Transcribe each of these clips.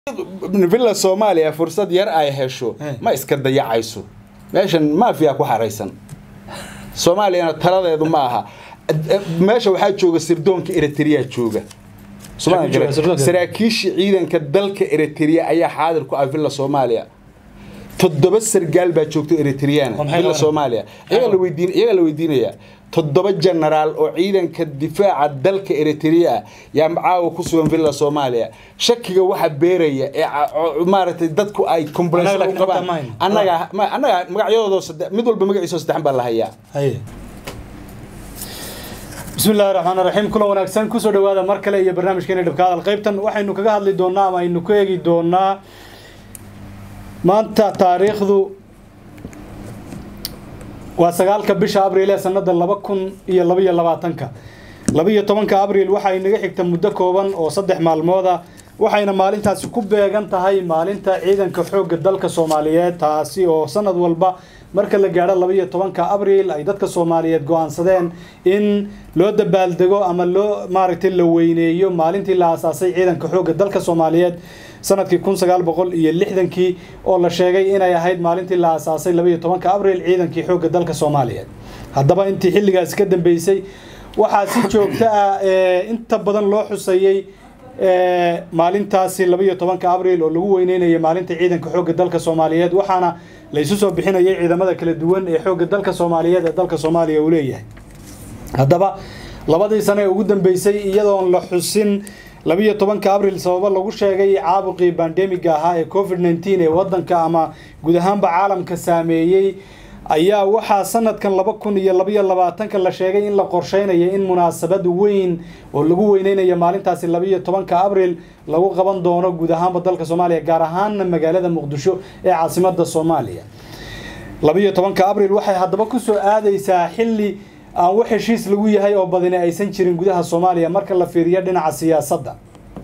villa soomaaliya fursad yar ay hesho ma iska dayacayso meeshan maafiya ku xaraysan soomaaliyana taladeedu ma aha meesha waxaa jooga sirdoonka eritrea jooga saraakiishii ciidanka dalka eritrea ayaa xaadir ku ah villa soomaaliya toddoba sargaal baa joogto eritreana villa soomaaliya iyagaa la weydiinayaa toddoba jenaraal oo ciidanka difaaca dalka eritrea yaa caawa ku sugan villa soomaaliya shakiga waxa beeraya ee maaragtay dadku ay complaints u qabaan annaga annaga magacyadooda mid walba magaciisa saddexan baa la hayaa bismi illahi raxmaan raxiim kulan wanaagsan kusoo dhawaada mar kale iyo barnaamijkeena dhabka hadal qaybtan waxaynu kaga hadli doonaa ama aynu ku eegi doonaa maanta taariikhdu waa sagaalka bisha abriil ee sanada laba kun iyo labaiyo labaatanka labaiyo tobanka abriil waxay naga xigta muddo kooban oo saddex maalmooda waxayna maalintaasi ku beegan tahay maalinta ciidanka xoogga dalka soomaaliyeed taasi oo sanad walba marka la gaadho labaiyo tobanka abriil ay dadka soomaaliyeed go-aansadeen in loo dabaaldego ama loo maaragtay la weyneeyo maalintii la aasaasay ciidanka xoogga dalka soomaaliyeed sanadkii kun sagaal boqol iyo lixdankii oo la sheegay inay ahayd maalintii la aasaasay labaiyo tobanka abriil ciidankii xoogga dalka soomaaliyeed haddaba intii xilligaasi ka dambeysay waxaa si joogto ah inta badan loo xuseeyey maalintaasi labaiyo tobanka abriil oo lagu weyneynayay maalinta ciidanka xoogga dalka soomaaliyeed waxaana laysu soo bixinayay ciidamada kala duwan ee xoogga dalka soomaaliyeed ee dalka soomaaliya uu leeyahay haddaba labadii sane ee ugu dambeysay iyadoon la xusin labiiyo tobanka abriil sababo lagu sheegay caabuqii bandemiga ahaa ee covid nneteen ee wadanka ama guud ahaanba caalamka saameeyey ayaa waxaa sanadkan laba kun iyo labaiyo labaatanka la sheegay in la qorsheynayo in munaasabad weyn oo lagu weyneynayo maalintaasi labaiyo tobanka abriil lagu qaban doono guud ahaanba dalka soomaaliya gaar ahaana magaalada muqdisho ee caasimada soomaaliya labaiyo tobanka abriil waxay haddaba kusoo aadeysaa xilli aan wax heshiis lagu yahay oo badani aysan jirin gudaha soomaaliya marka la fiiriyo dhinaca siyaasadda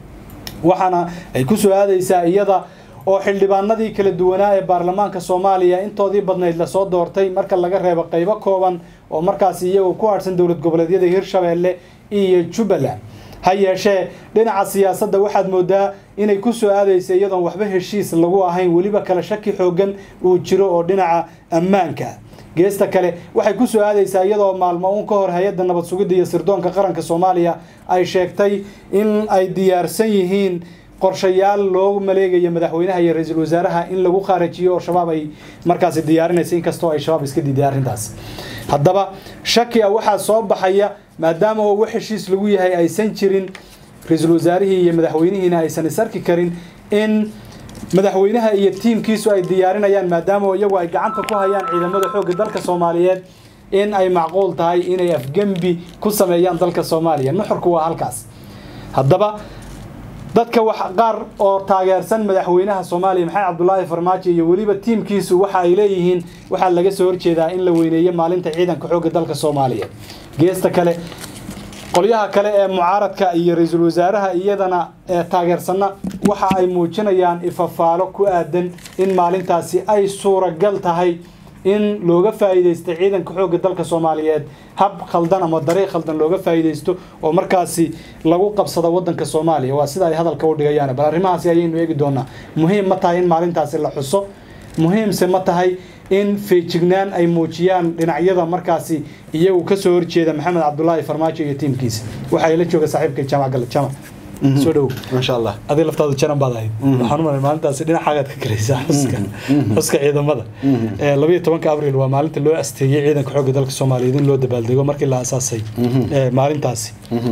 waxaana ay kusoo aadeysaa iyada oo xildhibaanadii kala duwanaa ee baarlamaanka soomaaliya intoodii badnayd lasoo doortay marka laga reebo qaybo kooban oo markaasi iyagoo ku harsan dowlad goboleedyada hirshabeelle iyo jubbaland ha yeeshee dhinaca siyaasadda waxaad moodaa inay kusoo aadeysa iyadoon waxba heshiis lagu ahayn weliba kale shaki xoogan uu jiro oo dhinaca ammaanka geesta kale waxay kusoo aadeysaa iyadoo maalmo uun ka hor hay-adda nabad sugidda iyo sirdoonka qaranka soomaaliya ay sheegtay in ay diyaarsan yihiin qorshayaal loogu maleegayo madaxweynaha iyo ra-iisul wasaaraha in lagu khaarajiyo oo shabaab ay markaasi diyaarinaysa inkastoo ay shabaab iska diiday arrintaas haddaba shaki a waxaa soo baxaya maadaama oo wax heshiis lagu yahay aysan jirin ra-iisul wasaarihii iyo madaxweynihiina aysan is arki karin in madaxweynaha iyo tiimkiisu ay diyaarinayaan maadaama iyagu ay gacanta ku hayaan ciidamada xoogga dalka soomaaliyeed in ay macquul tahay inay afgembi ku sameeyaan dalka soomaaliya nuxurku waa halkaas haddaba dadka wax qaar oo taageersan madaxweynaha soomaaliya maxamed cabdulaahi farmaajo iyo weliba tiimkiisu waxa ay leeyihiin waxaa laga soo horjeedaa in la weyneeyo maalinta ciidanka xoogga dalka soomaaliyeed geesta kale qolyaha kale ee mucaaradka iyo ra-iisul wasaaraha iyadana ee taageersanna waxa ay muujinayaan ifafaalo ku aadan in maalintaasi ay suuragal tahay in looga faa'iidaysto ciidanka xoogga dalka soomaaliyeed hab khaldan ama dariiq khaldan looga faa'iidaysto oo markaasi lagu qabsado waddanka soomaaliya waa sida ay hadalka u dhigayaan bal arrimahaasi ayaynu eegi doonaa muhiim ma tahay in maalintaasi la xuso muhiimse ma tahay in feejignaan ay muujiyaan dhinacyada markaasi iyagu kasoo horjeeda maxamed cabdulaahi farmaajo iyo tiimkiisa waxaa ila jooga saaxiibka jaamac gale jaamac soo dhow maasha allah adi laftaadu janan baad ahayd waxaan u malay maalintaasi dhinacaagaad ka galaysaa xuska xuska ciidamada labayo tobanka abriil waa maalinta loo asteeyey ciidanka xoogga dalka soomaaliyeed in loo dabaaldego markii la asaasay maalintaasi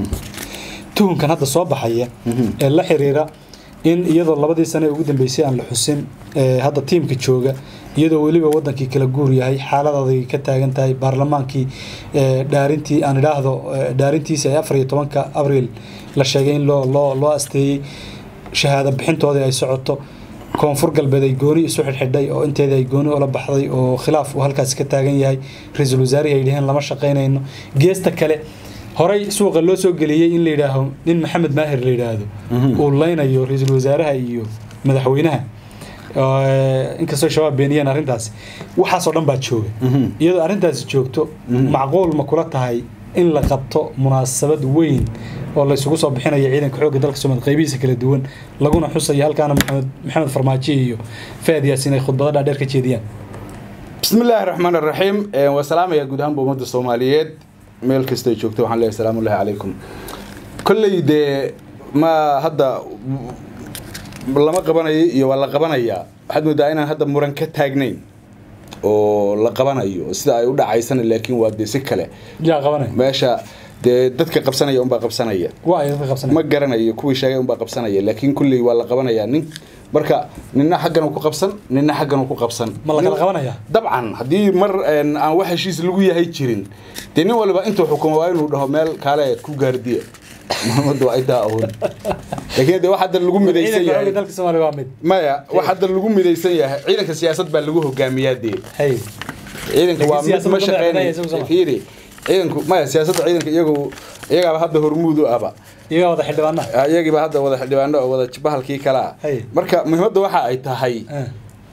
tuhunkan hadda soo baxaya ee la xiriira in iyadoo labadii sane ugu dambeysay aan la xusin hadda tiimka jooga iyadoo weliba wadankii kala guur yahay xaalad adag ka taagan tahay baarlamaankii dhaarintii aan idhaahdo dhaarintiisa ee afar iyo tobanka abriil la sheegay in loo loo loo asteeyey shahaado bixintoodii ay socoto koonfur galbeed ay gooni isu xidhxidhay oo inteeda ay gooni ula baxday oo khilaaf uu halkaasi ka taagan yahay ra-iisul wasaarihi ay dhaheen lama shaqaynayno geesta kale horey suuqa loo soo geliyey in la yidhaaho nin maxamed maahir la yidhaahdo uu leynayo ra-iisul wasaaraha iyo madaxweynaha inkastoo shabaab beeniyeen arrintaasi waxaasoo dhan baa jooga iyadoo arrintaasi joogto macquul ma kula tahay in la qabto munaasabad weyn oo la isugu soo bixinayo ciidanka xoogga dalka Soomaaliya qaybihiisa kala duwan laguna xusayo halkaana maxamed maxamed farmaajo iyo faad yaasiin ay khudbado dhaadheer ka jeediyaan بسم الله الرحمن الرحيم وسلام يا جودان بومد الصوماليات ميل كستي جوجتو waxaan leeyahay salaamu alayhi calaykum kullay de ma hadda lama qabanayo iyo waa la qabanayaa waxaad moodaa inaan hadda muran ka taagnayn oo la qabanayo sida ay u dhacaysana laakiin waa dee si kale yaa qabanay meesha dee dadka qabsanaya unbaa qabsanaya waa ay dadka qabsanay ma garanayo kuwii sheegay unbaa qabsanaya laakiin kulley waa la qabanayaa nin marka nina xaggan uu ku qabsan nina xaggan uu ku qabsan ma la kala qabanayaa dabcan haddii mar aan wax heshiis lagu yahay jirin dee nin waliba intuu xukumo waa inuu dhaho meel kaale ku gaardiya muhiimadu waa intaa ahun laakiin de wax hadda lagu midaysan ciidanka xoogga yahay dalka Soomaaliya waa mid maya wax hadda lagu midaysan yahay ciidanka siyaasad baa lagu hogaamiyaa dee hay ciidanka waa mid siyaasadda ma ma shaqeynaya madaxbanaya isagu sama. fiiri ciidanku maya siyaasadda ciidanka iyagu iyagaaba hadda hormuud u aba iyaga wada xildhibaanaha iyagiiba hadda wada xildhibaano oo wada bahalkii kale ah Hay. marka muhiimadda waxa ay tahay Eh,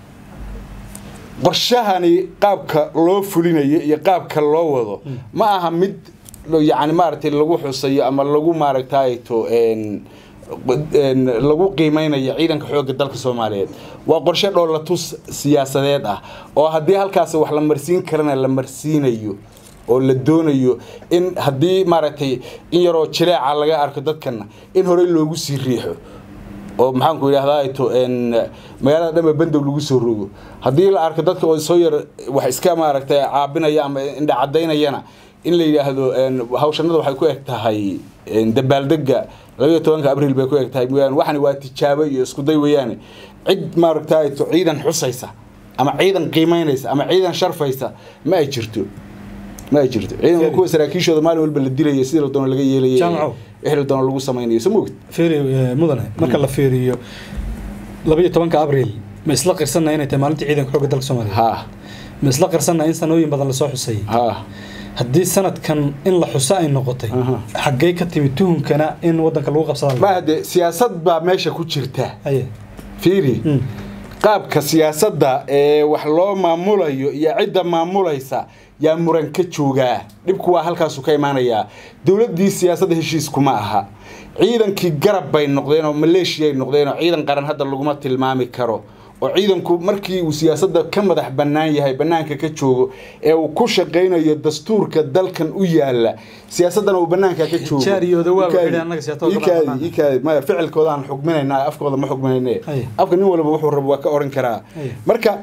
qorshahani qaabka loo fulinayo iyo qaabka loo wado ma aha mid lo- yacni maaragtay lagu xusayo ama lagu maaragtay to een een lagu qiimeynayo ciidanka xoogga dalka Soomaaliyeed waa qorshe dhoolatus siyaasadeed ah oo haddii halkaas wax la marsiin karana la marsiinayo oo la doonayo in haddii maaragtay in yaroo jileeca laga arko dadkana in horey loogu sii riixo oo maxaan ku yidhahdaa to een magaalada dhanba bandow lagu soo rogo haddii la arko dadka oo soo yar wax iska maaragtay caabinaya ama indha cadaynayana in la yidhaahdo een hawshanada waxay ku eg tahay een dabaaldega labaiyo tobanka abriil bay ku eg tahay mooyaane waxani waa tijaabo iyo isku day weeyaane cid maaragtay to ciidan xusaysa ama ciidan qiimeynaysa ama ciidan sharfaysa ma ay jirto ma ay jirto ciidan kuwa saraakiishooda maalin walba la dilaya sidii la doono laga yeelaya Jaamacow. wixii la doono lagu samaynayo soo moogid fiiri eh, mudane marka la fiiriyo labaiyo tobanka abriil ma isla qirsanna inay tahay maalintii ciidanka xoogga dalka Soomaaliya ha ma isla qirsanna in sanooyin badan lasoo xusayay ha haddii sanadkan in la xuso ay noqotay Aha. xaggee ka timi tuhunkana in wadanka lagu qabsada ma hade siyaasad baa meesha ku jirta aye fiiri Mm. qaabka siyaasadda ee wax loo maamulayo iyo cidda maamulaysa yaa muran ka joogaa dhibku waa halkaasu ka imaanayaa dowladdii siyaasadda heshiiskuma aha ciidankii garab bay noqdeen oo maleeshiyay noqdeen oo ciidan qaran hadda laguma tilmaami karo oo ciidanku markii uu siyaasadda ka madax bannaan yahay bannaanka ka joogo ee uu ku shaqaynayo dastuurka dalkan u yaala siyaasaddana uu bannaanka ka joogo Jaariyooda waa Ikaadi, waxay annaga siyaasadda kala ikaadi, bannaan. ikaadi. maya ficilkoodaan xugminaynaa afkooda ma xugminayne Aye. afka nin walba wuxuu rabo waa ka oran karaa Aye. marka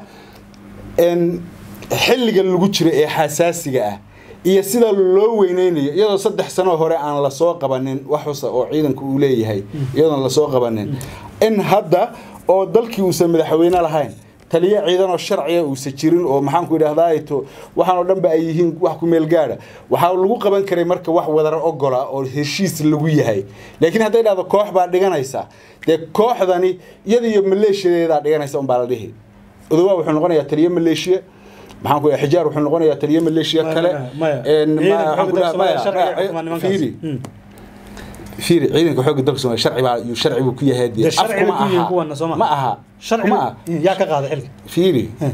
een xilliga lagu jiro ee xasaasiga ah iyo sida loo weyneynayo iyadoo saddex sano hore aan lasoo qabanin wax xusa oo ciidanku uu leeyahay iyadoon lasoo qabanin in hadda oo dalkii uusan madaxweyne lahayn taliye ciidan oo sharciya uusan jirin oo maxaan ku idhahdaa to waxaan oo dhanba ay yihiin wax ku meel gaadha waxaa lagu qaban karay marka wax wadar ogola oo heshiis lagu yahay laakiin hadday dhahdo koox baa dhiganaysa dee kooxdani iyada iyo maleeshiyadeedaa dhiganaysa unbaa la dhihi odowaa wuxuu noqonayaa taliye maleeshiya maxaan ku idhaha xijaar wuxuu noqonayaa taliye maleeshiya Maya, kale maya. een, ma- Ciidanka waxaan ku xoogga idhaha- dalka maya, Soomaaliya maya, sharciga xukumaan nimankaas. fiiri Mm. fiiri ciidanka xoogga dalka Soomaaliya sharci baa iyuu sharci buu ku yahay dee Dee sharci afku bay ku yihiin kuwana, soo ma? ma aha sharci ma aha yaa ka qaaday xilka fiiri Eh.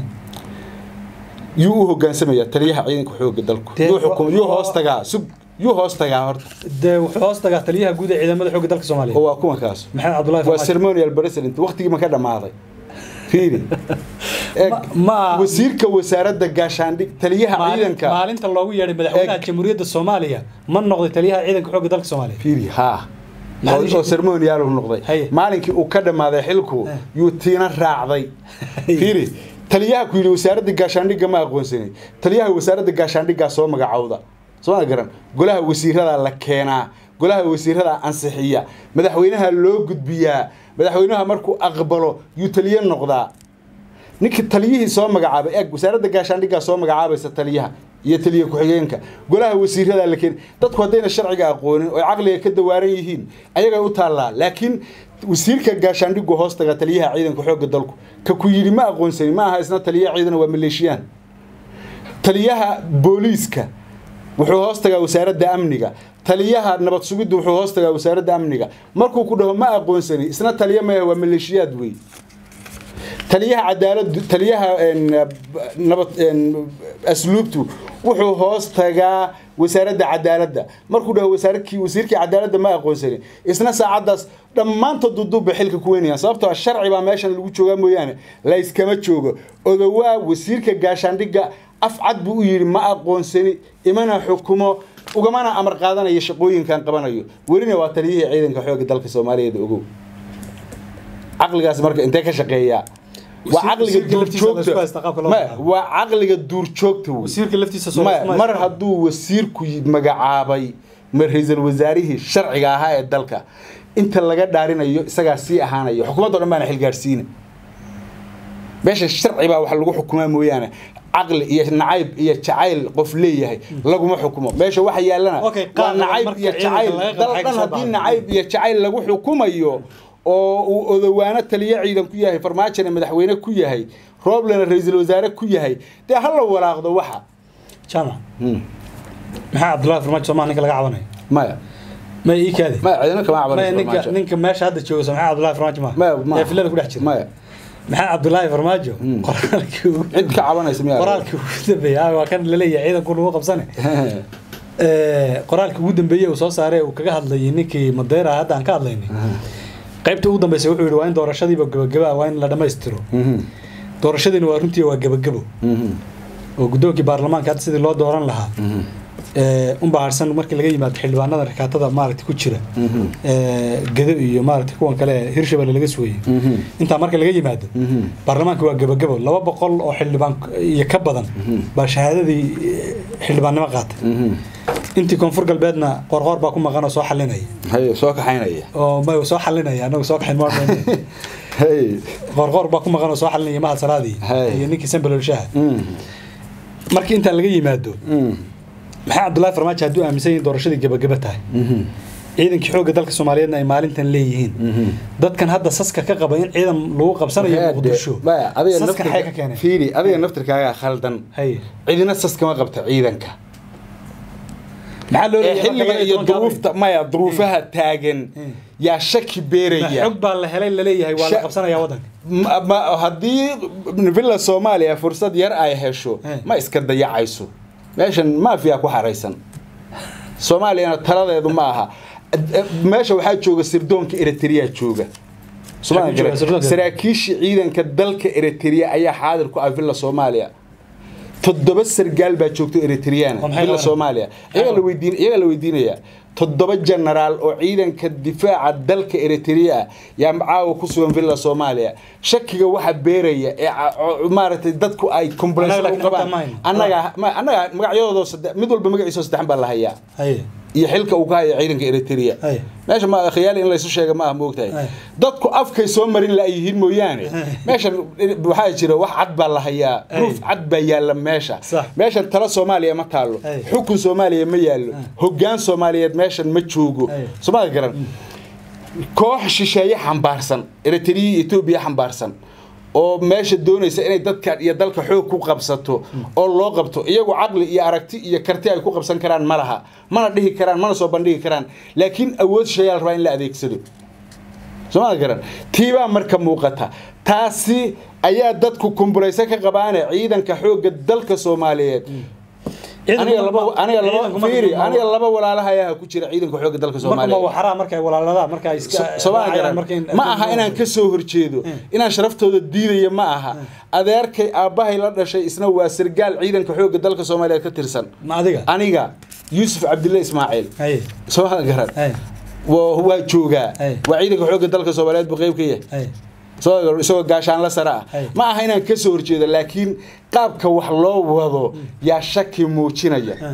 yuu u hogaansamayaa taliyaha ciidanka xoogga dalku Dee, yuu xukum yuu wa- hoos tagaa sug yuu hoos tagaa horta dee wuxuu hoos tagaa taliyaha guud ee ciidamada xoogga dalka oo Soomaaliya waa kuwan kaas maxamed cabdullaahi waa farmaajo ceremonial president waqtigii ma ka dhamaaday fiiri Eeg, Ma- ma- wasiirka wasaaradda gaashaandhig taliyaha Maalin- ciidanka maalinta loogu yeedhay madaxweynaha Eeg. jamhuuriyadda Soomaaliya ma noqday taliyaha ciidanka xoogga dalka Soomaaliya fiiri haa Maxaad oo ii- ceremonial uu noqday Haye. maalinkii uu ka dhamaaday xilku Eh. yuu tiina raacday fiiri taliyaha ku yidhi wasaaradda gaashaandhigga ma aqoonsanay taliyaha wasaaradda gaashaandhiggaa soo magacowda soo ma garan golaha wasiirada la keenaa golaha wasiirada ansixiya madaxweynaha loo gudbiyaa madaxweynaha markuu aqbalo yuu taliye noqdaa ninka taliyihii soo magacaabay eeg wasaaradda gaashaandhiggaa soo magacaabaysa taliyaha iyo taliye ku-xigeenka golaha wasiirada la keen dadku haddayna sharciga aqoonin oo caqliga ka dawaaran yihiin ayagay u taallaa laakiin wasiirka gaashaandhigu hoos taga taliyaha ciidanka xoogga dalku ka ku yidhi ma aqoonsani ma aha isna taliye ciidan waa maleeshiyaan taliyaha booliiska wuxuu hoos tagaa wasaaradda amniga taliyaha nabad sugiddu wuxuu hoos tagaa wasaaradda amniga markuu ku dhaho ma aqoonsani isna taliye maya waa maleeshiyaad wey taliyaha cadaalad taliyaha een, nabad een, asluubtu wuxuu hoos tagaa wasaaradda cadaaladda markuu dhaho wasaarkii wasiirkii cadaaladda ma aqoonsanin isna saacaddaas dhammaantood duduubba xilka ku weynayaan sababtoo sharci baa meeshan lagu joogaa mooyaane layskama joogo odowaa wasiirka gaashaandhigga afcad buu u yidhi ma aqoonsani imana xukumo ugamana amar qaadanayo shaqooyinkan qabanayo welina waa taliyihii ciidanka xoogga dalka soomaaliyeed ogow caqligaas marka intee ka shaqeeyaa waa caqliga duurjoogta waa caqliga duurjoogta wasiirka laftiisa mar hadduu wasiirku magacaabay ma ra-iisul wasaarihii sharciga ahaa ee dalka inta laga dhaarinayo isagaa sii ahaanayo xukuumaddo dhan baana xilgaarsiina meesha sharci baa wax lagu xukumaa mooyaane caqli iyo nacayb iyo jacayl qof leeyahay laguma xukumo meesha waxa yaallana waa nacayb iyo jacayl dal dhan haddii nacayb iyo jacayl lagu xukumayo oo uu odowaano taliyo ciidan ku yahay farmaajona madaxweyne ku yahay rooblena ra-iisul wasaare ku yahay dee ha la walaaqdo waxa jaamac maxaa cabdullahi farmaajo somaa ninka laga cabanayo maya ma ii kaadi maya cidina kama maya cabanayso ninka farmaajo ninka meesha hadda jooga so maxaa cabdullahi farmaajo ma maya ma ee filada ku dhex jira maya maxaa cabdullaahi farmaajo qoraalkii ugu cid ka cabanaysa miyaa qoraalkii ugu dambeeyay ah, waa kan laleeyahay ciidanku lagu qabsane Ee, qoraalkii ugu dambeeyey uu soo saaray uu kaga hadlayay ninkii madeera hadda aan ka hadlaynay qaybta ugu dambeysay wuxuu yidhi waa in doorashadiiba gabagaba waa in la dhammaystiro doorashadiina waa runtii waa gabagabo oo guddoonkii baarlamaanka hadda sidii loo dooran lahaa ee, unbaa harsan markii laga yimaado xildhibaanada rikaatada maaragta ku jira ee, gedo iyo maaragta kuwan kale ee hirshabelle laga sugayay intaa marka laga yimaado baarlamaanka waa gabagabo laba boqol oo xildhibaan iyo ka badan baa shahaadadii eh, xildhibaannimo qaatay intii koonfur galbeedna qorqoor baa ku maqan oo soo xalinaya haye soo kaxaynaya oo ma soo xalinaya anagu soo kaxin ma haye qorqoor baa ku maqan oo soo xalinaya mahad salaadii Hay. iyo ninkii sambalolshaha markii intaa laga yimaado maxaa cabdullaahi farmaajo hadduu aaminsan yihin doorashadii gabagaba tahay ciidankii xoogga dalka soomaaliyeedna ay maalintan leeyihiin dadkan hadda saska ka qaba in ciidan lagu qabsanayo muqdisho maya adiga saska maxay ka naftirka keeneen fiiri adiga naftirkaagaa khaldan haye cidina sas kama qabta ciidanka maxaa loo ee leeyahay xilliga marka iyo labaiyo tobanka duruufta maya duruufaha taagan yaa shaki abriil? beeraya xog baa la helay laleeyahay waa la Sha- qabsanayaa waddanka Ma- ma- haddii villa soomaaliya fursad yar ay hesho Eh. ma iska dayacayso meeshan maafiya ku xaraysan soomaaliyana taladeedu ma aha meesha waxaa jooga sirdoonka eritrea jooga Soomaaliya jooga garan. sirdoonka? saraakiishii ciidanka dalka eritrea ayaa xaadir ku ah villa soomaaliya toddoba sargaal baa joogto eritriyaana Oo maxay villa qabanayaan? soomaaliya iyaga la weydiin iyaga la weydiinayaa toddoba genaraal oo ciidanka difaaca dalka eritrea ah yaa caawa ku sugan villa soomaaliya shakiga waxa beeraya ee ca- o- maaragtay dadku ay complaints Annaga u laakiin qabaan xogta ma hayno. annaga ma- annaga magacyadooda saddex mid walba magaciisa saddexan baa la hayaa haye iyo xilka uu ka haya ciidanka eritrea Ay. meesha ma khiyaali in laysu sheega ma ah moogtahay Ay. dadku afkay soo marin la yihiin mooyaane meeshan waxaa jira wax cad baa la hayaa Ay. proof cad baa yaalla meesha Sax. meeshan tala soomaaliya ma taalo Ay. xukun soomaaliya ma yaallo hoggaan soomaaliyeed meeshan ma joogo Ay. soomaali garan koox shisheeye xambaarsan eritrea iyo etoobiya xambaarsan oo meesha doonaysa inay dadka iyo dalka xoog ku qabsato oo loo qabto iyagu caqli iyo aragti iyo karti ay ku qabsan karaan ma laha mana dhihi karaan mana soo bandhigi karaan laakiin awood shisheeyaa la rabaa in la adeegsado soomaali garan tiibaa marka muuqata taasi ayaa dadku kumbulaysa ka qabaane ciidanka xoogga dalka soomaaliyeed aniga laba aniga laba fiiri aniga laba walaalaha ayaa ku jira ciidanka xoogga dalka marka ma soomaaliyeed waxaraa markay walaaladaan marka ay iska Soomaali raacayaan garan marka in- ma aha inaan ka soo horjeedo inaan sharaftooda diidaya ma aha adeerkay aabbahay la dhashay isna waa sargaal ciidanka xoogga dalka soomaaliyeed ka tirsan ma adiga aniga yuusuf cabdille ismaaciil haye soomaali garan haye waa waa joogaa Ay. waa ciidanka xoogga dalka soomaaliyeed buu qayb ka yahay haye isagoo isagoo gaashaanla sare ah Ay. ma aha inaan ka soo horjeedo laakiin qaabka wax loo wado yaa shaki muujinaya Ah.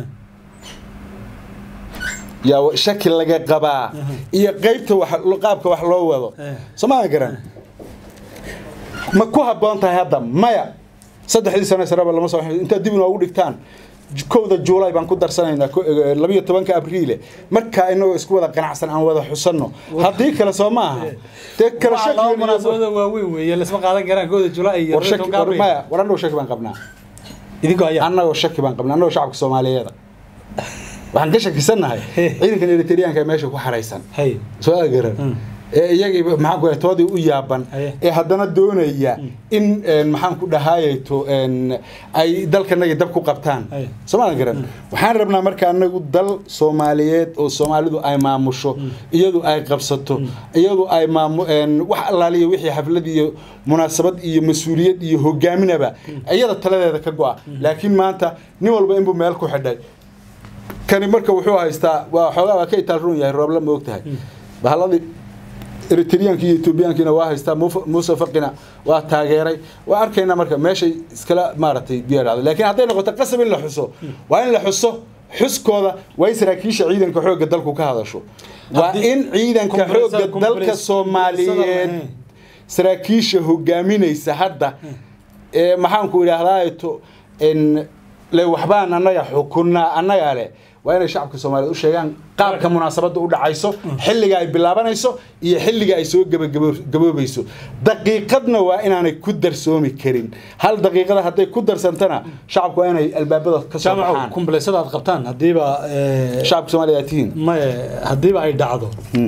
yaa wa- shaki laga qabaa iyo qaybta wax qaabka wax loo wado Eh. somaa garan ma ku habboon tahay hadda maya saddexdii sano sareba lama soo intaad dib inoogu dhigtaan j- kowda juulay baan ku darsanaynaa ko- eh, labiyo tobanka abriile markaa inagoo isku wada qanacsan aan wada xusanno haddii kale soo ma aha dee kala Waa laba shaki munaasabada waaweyn weeye lasma qaadan karaan kooda July iyo war shaki tobanka war Abriil. maya war annagoo shaki baan qabnaa idinkoo ayaa annagoo shaki baan qabnaa annagoo shacabka soomaaliyeeda waxaan ka shakisannahay ciidankan eritreanka ee meesha ku xaraysan haye soo garan ee iyagii maxaan ku toodii u yaaban Aye. ee haddana doonaya in een, maxaan ku dhahayto een, ay dalkanagi dab ku qabtaan Aye. soomaalia garan waxaan rabnaa marka anagu dal soomaaliyeed oo soomaalidu ay maamusho iyadu ay qabsato iyadu ay maamu een, wax allaaliya wixii xaflad iyo munaasabad iyo mas-uuliyad iyo hogaaminaba iyada taladeeda ka go-a laakiin maanta nin walba inbuu meel ku xidhay kani marka wuxuu haystaa waa xoogaa waa ka itaal run yahay rooble ma og tahay bahalladii eritreanki iyo etoobiyaankiina waa haystaa Muf- muuse faqina waa taageeray waa arkaynaa marka meeshay iskala maaragtay biyo dhacdo laakiin hadday noqoto qasab in la xuso waa in la xuso xuskooda waa in saraakiisha ciidanka xoogga dalku ka hadasho waa Haddii- in ciidanka Compressor- xoogga dalka compressor- soomaaliyeed compressor- saraakiisha hogaaminaysa hadda ee maxaanku idhaahdaa to n le waxbaan annaga xukunaa annagaa leh waa inay shacabka soomaaliyeed u sheegaan qaabka munaasabadda u dhacayso xilliga ay bilaabanayso iyo xilliga ay soo gabagaboobayso daqiiqadna waa inaanay ku darsoomi karin hal daqiiqada hadday ku darsantana shacabku waa inay albaabada ka soo jaamaco baxaan kumbaleysyada aad qabtaan haddiiba eh, shacabka soomaaliya aad tihiin maye haddiiba ay dhacdo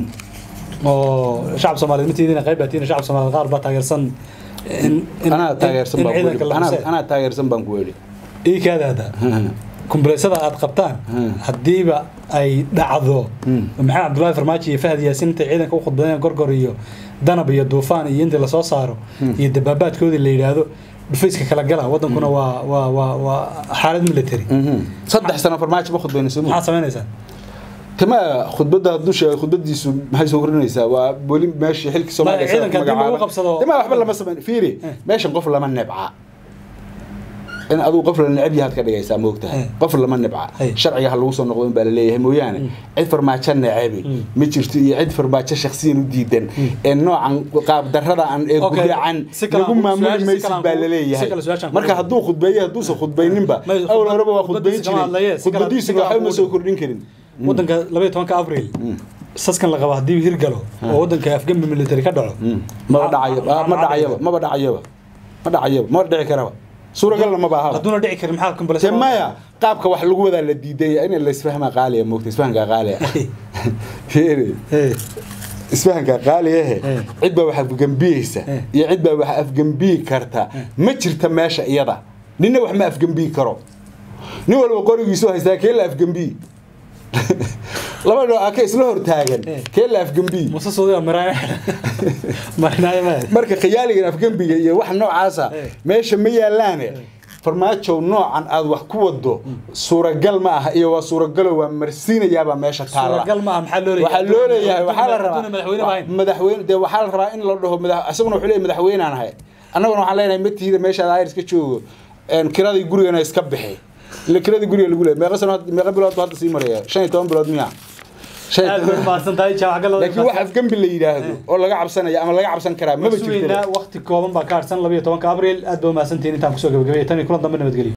oo shacab soomaaliyeed matiidina qayb baa tiina shacab soomaaliyeed qaar baa taageersan in in- anaa taageersan in baan ku ciidanka yidhi. la Anaa- xusee anaa taageersan baan ku yidhi ii kaadaada kumbaleysyada aad qabtaan haddiiba ay dhacdo maxamed cabdullaahi farmaajo iyo fahad yaasin intay ciidanka u khudbadeen gorgor iyo danab iyo duufaan iyo intii lasoo saaro iyo dabaabaadkoodii la yidhaahdo dhufayska kala gala wadankuna waa waa waa waa xaalad military saddex sano farmaajo ma khudbaynayso maxaad samaynaysaa tama khudbadda hadduu sheegay khudbadiisu maxay soo kordhinaysaa waa weli meeshii xilki soomaaliya ciidanka haddii lagu qabsado- tama waxba lama samayn fiiri meeshan qof lama nebca in adigu qof la necab yahaad ka dhigaysaa moogtahay Eh. qof lama nebca Eh. sharciga ha lagu soo noqdo in baa laleeyahay mooyaane cid farmaajo necabi ma jirto iyo cid farmaajo shaksiyan u diidan ee noocan qaab darrada aan ee Okay. guryacan Si kale lagu aan ku- maamuli su-aasha si maysid kale aan baa ku- si laleeyahay kale su-aashaan ku marka dhigay. hadduu khudbeeye hadduusan khudbayninba Ma- awal horeba waa khudbadiisa khudbayn kama hadlaye, jiray si kale- si khudbadiisuna kale aan waxba ma ku soo dhigay. kordhin karin wadanka labaiyo tobanka abril saskan la qaba haddii hirgalo oo wadanka afgembi military ka dhaco maba dhacayo maxaa- ma maxaa dhacayaba dhici maba dhacayaba ma dhacayaba ma dhici karaba suuragalna maba ahaba hadduuna dhici karin maxaa te kumbaleysyada maya qaabka wax lagu wadaa la diidaya in la isfahmaa qaaliya moogta isfahanka qaaliya fiiri Eh, isfahanka qaaliyahe Eh. cid baa wax afgembiyeysa Eh. iyo cid baa wax afgembiyi karta ma jirta meesha iyada ninna wax ma afgembiyi karo nin walba qorigiisu haystaa kee la afgembiyi laba dhoo aka isla hortaagan Eh. kee la afgembiyi muuse suudiga maraayo marinaayo ma marka khiyaaligan afgembiga iyo wax noocaasa Eh. meesha ma yaalaane farmaajow noocan aad wax ku wado suuragal ma aha iyo waa suuragalo waa marsiinayaabaa meesha taala suuragal ma aha maxaa loo leeyahay waxaa loo leeyahay waxaa la Hadduuna madaxweyne rabaa ahayn madaxweyne dee waxaa la rabaa in la dhaho madax isaguna wuxuu leeyahay madaxweynaan ahay annaguna waxaan leenahay matiida meeshaad ayr iska joogo een, kiradii gurigana iska bixi ila kiradii guriga lagu leeyahay meeqa sano had- meeqa bilood buu hadda sii maraya shan iyo toban bilood miya Shan iyo aad toban- bay umahadsan tahay jaamac galada laakiin wax afgembi la yidhaahdo oo laga cabsanaya ama laga cabsan karaa maba jirto sugeynaa waqti kooban baa ka harsan labiyo tobanka abril aad ba umahadsantihiin intaan kusoo gabagabaya tan iyo kulan dambe nabadgelyo